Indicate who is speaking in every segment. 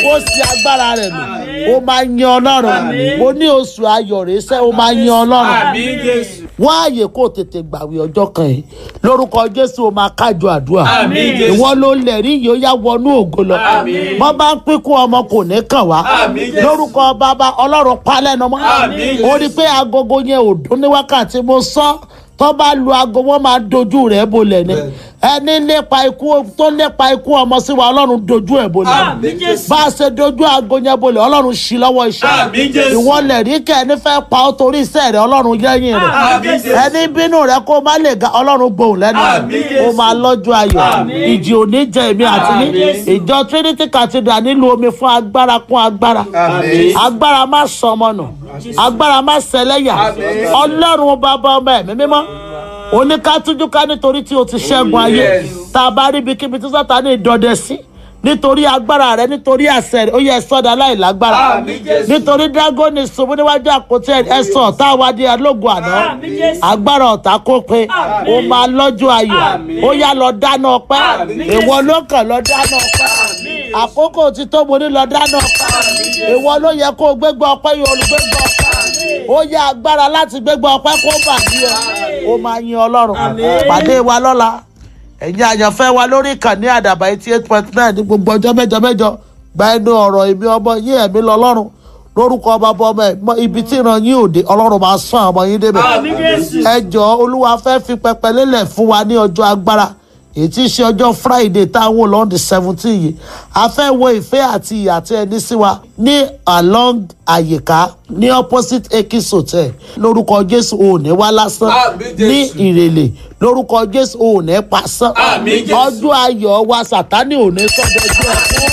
Speaker 1: kó sí agbára rẹ̀ lò ó máa yan ọlọ́run mo ní oṣù ayọ̀ rẹ̀ sẹ́ ó máa yan ọlọ́run
Speaker 2: Àmín Jésù.
Speaker 1: wọ́n ààyè kó tètè gbàwé ọjọ́ kan yìí lórúkọ jésù ó máa kájọ àdúrà
Speaker 2: Àmín Jésù.
Speaker 1: ìwọ ló lẹ̀rí yìí ó yá wọnú ògo lọ
Speaker 2: Àmín.
Speaker 1: wọ́n bá ń pínkún ọmọ kò ní kàn wá
Speaker 2: Àmín Jésù.
Speaker 1: lórúkọ bàbá ọlọ́run palẹ́nu mọ́
Speaker 2: Àmín
Speaker 1: ó rí i pé agogo yẹn ò dún ní wákàtí mo sọ tó bá lu aago wọn máa dojú rẹ̀ bolẹ̀ ni ẹni lépa ikú tó lépa ikú ọmọ sí wa ọlọ́run dojú ẹ̀ bolẹ̀
Speaker 2: Àmín Jésù.
Speaker 1: bá a ṣe dojú aago yẹn bolẹ̀ ọlọ́run ṣí lọ́wọ́ iṣẹ́
Speaker 2: Àmín Jésù.
Speaker 1: ìwọ lẹ̀rí kẹ́ ẹni fẹ́ pa ọ́ torí iṣẹ́ rẹ̀ ọlọ́run yẹ́yìn rẹ̀
Speaker 2: Àmín Jésù.
Speaker 1: ẹni bínú rẹ̀ kó má lè ga ọlọ́run gbòhùn lẹ́nu
Speaker 2: Àmín Jésù.
Speaker 1: ó máa lọ́jọ́ ayọ̀
Speaker 2: Àmín.
Speaker 1: ìjì òní jẹ èmi àti ní
Speaker 2: Àmín.
Speaker 1: ìjọ trinity cathedral nílùú omi fún agbára kún agbára
Speaker 2: Àmín.
Speaker 1: agbára má sọmọ nù agbára má ṣẹlẹ́yà
Speaker 2: Àmín.
Speaker 1: ọlọ́run bàbá ọmọ ẹ̀mí mímọ́ oníkátújú ká nítorí tí o ti ṣẹ́gun ayé
Speaker 2: Yes.
Speaker 1: tá a bá rí ibikíbi tí sátani dọdẹ sí nítorí agbára rẹ nítorí àṣẹ rẹ ó yẹ sọdọ aláìlágbára
Speaker 2: Àmín Jésù.
Speaker 1: nítorí dragoni ṣubú níwájú àpótí ẹsọ ọ̀tá àwádìí alógun àná
Speaker 3: Àmín Jésù.
Speaker 1: agbára ọ̀tá kó pe ó máa lọ́jọ́ ayọ̀
Speaker 2: Àmín.
Speaker 1: ó yá lọ dáná ọpẹ́
Speaker 2: Àmín Jésù.
Speaker 1: ìwọ ló kàn lọ dáná ọpẹ́ àkókò tí tó mo ní lọ dáná ọpẹ́ ìwọ ló yẹ kó o gbégbá ọpẹ́ yìí olùgbégbá ọpẹ́ ó yá agbára láti gbégbá ọpẹ́ kó bà ní ọ ó máa yin ọlọ́run pàdé wa lọ́la ẹ̀yin àyànfẹ́ wa lórí ìkànnì àdàbà eighty eight point nine ní gbogbo ọjọ́ mẹ́jọ mẹ́jọ gba ẹnu ọ̀rọ̀ èmi ọmọ yín ẹ̀mí lọ́lọ́run lórúkọ bàbá ọmọ ẹ̀ mọ ibi tí ìran yín òde ọlọ́run máa sàn ọmọ yín débẹ̀
Speaker 3: Àmín Jésù.
Speaker 1: ẹ jọ olúwa fẹ́ fi pẹpẹ lélẹ̀ fún wa ní ọjọ́ agbára èyí tí í ṣe ọjọ́ friday táwọn olóhùn the seventeen yìí a fẹ́ wo ìfẹ́ àti ìyà tí ẹni sí wa ní along àyíká ní opposite ekis hotel lórúkọ jésù òní wá lásán
Speaker 2: Àmín Jésù.
Speaker 1: ní ìrèlè lórúkọ jésù òní pasán
Speaker 2: Àmín Jésù.
Speaker 1: ọjọ́ ayọ̀ wa sátánì òní sọ́dọ̀jú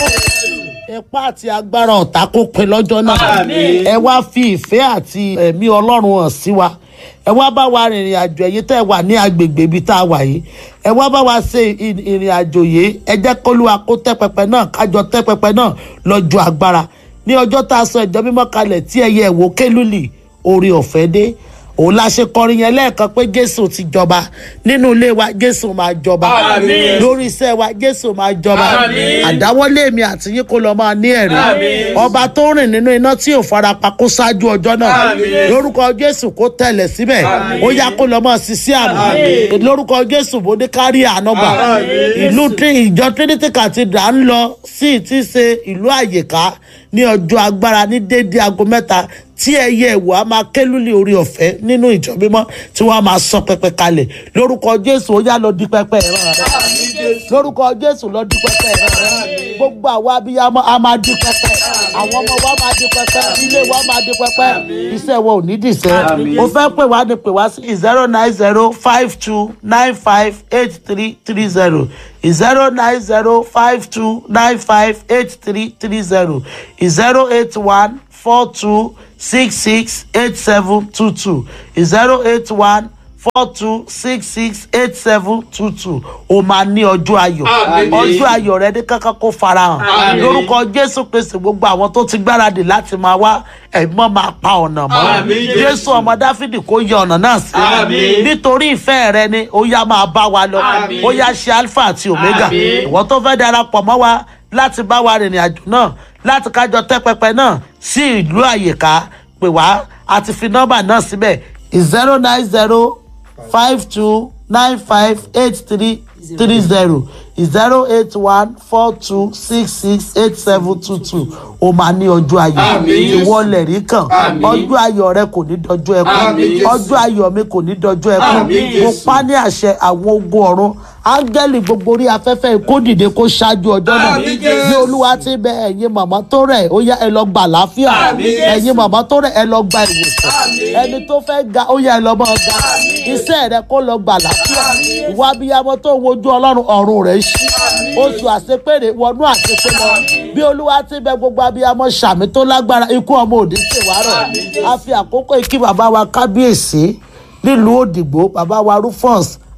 Speaker 1: ẹ̀kọ́ ipá àti agbára ọ̀tá kó pin lọ́jọ́ náà
Speaker 2: Àmín.
Speaker 1: ẹ wá fi ìfẹ́ àti ẹ̀mí ọlọ́run hàn sí wa ẹ wá bá wa rìnrìn àjò ẹ̀yìn tẹ́ ẹ wà ní agbègbè ibi tá a wà yìí ẹ wá bá wa ṣe ì- ìrìn àjò yìí ẹ jẹ́ kólúwa kó tẹ́ pẹpẹ náà kájọ tẹ́ pẹpẹ náà lọ́jọ́ agbára ní ọjọ́ tá a sọ ìjọ mímọ́ kalẹ̀ tí ẹyẹ ẹ̀wò kélùlì orí ọ̀fẹ́ dé òun la ṣe kọrin yẹn lẹ́ẹ̀kan pé jésù ti jọba nínú ilé wa jésù máa jọba
Speaker 2: Àmín.
Speaker 1: lórí iṣẹ́ wa jésù máa jọba
Speaker 2: Àmín.
Speaker 1: àdáwọ́lé mi àti yín kó lọ máa ní ẹ̀rí
Speaker 2: Àmín.
Speaker 1: ọba tó rìn nínú iná tí ò farapa kó ṣáájú ọjọ́ náà
Speaker 2: Àmín.
Speaker 1: lórúkọ jésù kó tẹ̀lẹ̀ síbẹ̀
Speaker 2: Àmín.
Speaker 1: ó yá kó lọ mọ́ sisi àmì
Speaker 2: Àmín.
Speaker 1: lórúkọ jésù bó ní kárí ànábà
Speaker 2: Àmín.
Speaker 1: ìlú tí ìjọ trinity cathedral ń lọ sí ti ṣe ìlú àyíká ní ọjọ́ agbára ní déédéé aago mẹ́ta tí ẹyẹ ìwò á máa kélúlì orí ọ̀fẹ́ nínú ìjọ mímọ́ tí wọ́n á máa sọ pẹpẹ kalẹ̀ lórúkọ jésù ó yá lọ di pẹpẹ ìran rẹ lórúkọ jésù lọ di pẹpẹ ìran rẹ gbogbo àwọn abiyamọ a máa di pẹpẹ àwọn ọmọ wa máa di pẹpẹ ilé wa máa di pẹpẹ iṣẹ́ wa ò ní dìṣẹ́
Speaker 2: Àmín.
Speaker 1: o fẹ́ pè wá ní pè wá sí zero nine zero five two nine five eight three three zero zero nine zero five two nine five eight three three zero zero eight one four two six six eight seven two two zero eight one four two six six eight seven two two o máa ní ọjọ́ ayọ̀
Speaker 2: Àmín.
Speaker 1: ọjọ́ ayọ̀ rẹ ní kankan kó farahàn
Speaker 2: Àmín.
Speaker 1: lórúkọ jésù kristu gbogbo àwọn tó ti gbáradì láti máa wá ẹ̀mọ́ máa pa ọ̀nà mọ́
Speaker 2: Àmín.
Speaker 1: jésù ọmọ dáfídì kó yẹ ọ̀nà náà sí
Speaker 2: Àmín.
Speaker 1: nítorí ìfẹ́ rẹ ni ó yá máa bá wa lọ
Speaker 2: Àmín.
Speaker 1: ó yá ṣe alpha àti omega
Speaker 2: Àmín.
Speaker 1: ìwọ tó fẹ́ darapọ̀ mọ́ wa láti bá wa rìnrìn àjò náà láti kájọ tẹ́ pẹpẹ náà sí ìlú àyíká pè wá àti fi nọ́mbà náà síbẹ̀ zero nine zero five two nine five eight three three zero zero eight one four two six six eight seven two two o máa ní ọjọ́ ayọ̀
Speaker 2: Àmín.
Speaker 1: ìwọ lẹ̀rí kan
Speaker 2: Àmín.
Speaker 1: ọjọ́ ayọ̀ rẹ kò ní dọjọ́ ẹkún
Speaker 2: Àmín.
Speaker 1: ọjọ́ ayọ̀ mi kò ní dọjọ́ ẹkún
Speaker 2: Àmín.
Speaker 1: mo pa ní àṣẹ àwọn ogun ọ̀run áńgẹ́lì gbogbo orí afẹ́fẹ́ kó dìde kó ṣáájú ọjọ́ náà
Speaker 2: Àmín, Jésù.
Speaker 1: bí olúwa ti bẹ ẹ̀yin màmá tó rẹ̀ ó yá ẹ lọ gba àlàáfíà
Speaker 2: Àmín, Jésù.
Speaker 1: ẹ̀yin màmá tó rẹ̀ ẹ lọ gba ìwòsàn
Speaker 2: Àmín.
Speaker 1: ẹni tó fẹ́ ga ó yá ẹ lọ máa ga iṣẹ́ rẹ kó lọ gba àlàáfíà ìwà abiyamọ tó ń wojú ọlọ́run ọ̀run rẹ̀ ṣí oṣù àṣepèrè wọnú àṣepé lọ bí olúwa ti bẹ gbogbo abiyamọ sàmì tó lágbára ikú ọmọ òdì ṣèwárọ̀ a fi àkókò ikí bàbá wa kábíyèsí nílùú òdìgbò bàbá wa rufus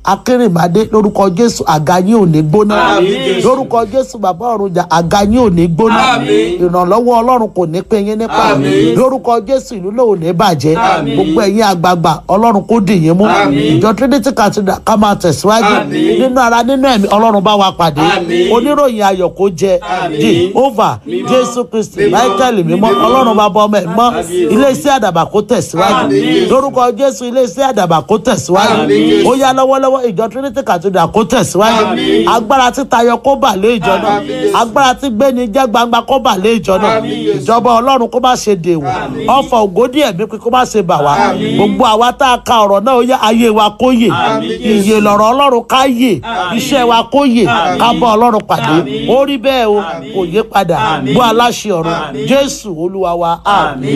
Speaker 1: akérèmádé lórúkọ jésù àga yín ò ní gbóná
Speaker 2: Àmín, Jésù.
Speaker 1: lórúkọ jésù bàbá ọ̀run jà àga yín ò ní gbóná
Speaker 2: Àmín.
Speaker 1: ìrànlọ́wọ́ ọlọ́run kò ní pín yín nípa
Speaker 2: Àmín.
Speaker 1: lórúkọ jésù ìlú náà ò ní bàjẹ́
Speaker 2: Àmín.
Speaker 1: gbogbo ẹ̀yin àgbààgbà ọlọ́run kò dì yín mú
Speaker 2: Àmín.
Speaker 1: ìjọ trinity cathedral ká máa tẹ̀síwájú
Speaker 2: Àmín.
Speaker 1: nínú ara nínú ẹ̀mí ọlọ́run bá wa pàdé
Speaker 2: Àmín.
Speaker 1: oníròyìn ayọ̀ kó jẹ
Speaker 2: Àmín.
Speaker 1: jehovah
Speaker 2: Mímọ́.
Speaker 1: jésù kristi
Speaker 2: Mímọ́.
Speaker 1: michael mímọ́
Speaker 2: Mímọ́.
Speaker 1: ọlọ́run bá bọ́ ọmọ ẹ̀ mọ́
Speaker 2: Àmín.
Speaker 1: iléeṣẹ́ àdàbà kó tẹ̀síwájú
Speaker 2: Àmín.
Speaker 1: lórúkọ jésù iléeṣẹ́ àdàbà kó tẹ̀síwájú
Speaker 2: Àmín.
Speaker 1: ó yá lọ́wọ́lọ́wọ́ ìjọ trinity cathedral kó tẹ̀síwájú
Speaker 2: Àmín.
Speaker 1: agbára títayọ kó bà lé ìjọ náà
Speaker 2: Àmín.
Speaker 1: agbára tí gbéni jẹ́ gbangba kó bà lé ìjọ náà
Speaker 2: Àmín.
Speaker 1: ìjọba ọlọ́run kó má ṣe dèwọ̀ ọ̀fọ̀ ògódì ẹ̀mí pé kó má ṣe bà wá
Speaker 2: Àmín.
Speaker 1: gbogbo àwa tá a ka ọ̀rọ̀ náà ó yá ayé wa kó yè
Speaker 2: Àmín.
Speaker 1: ìyè lọ̀rọ̀ ọlọ́run ká yè iṣẹ́ wa kó yè
Speaker 2: Àmín.
Speaker 1: ká bá ọlọ́run pàdé
Speaker 2: Àmín.
Speaker 1: ó rí bẹ́ẹ̀ o kò yé padà
Speaker 2: Àmín.
Speaker 1: bó aláṣẹ ọ̀run
Speaker 2: Àmín.
Speaker 1: jésù olúwa wa àmín.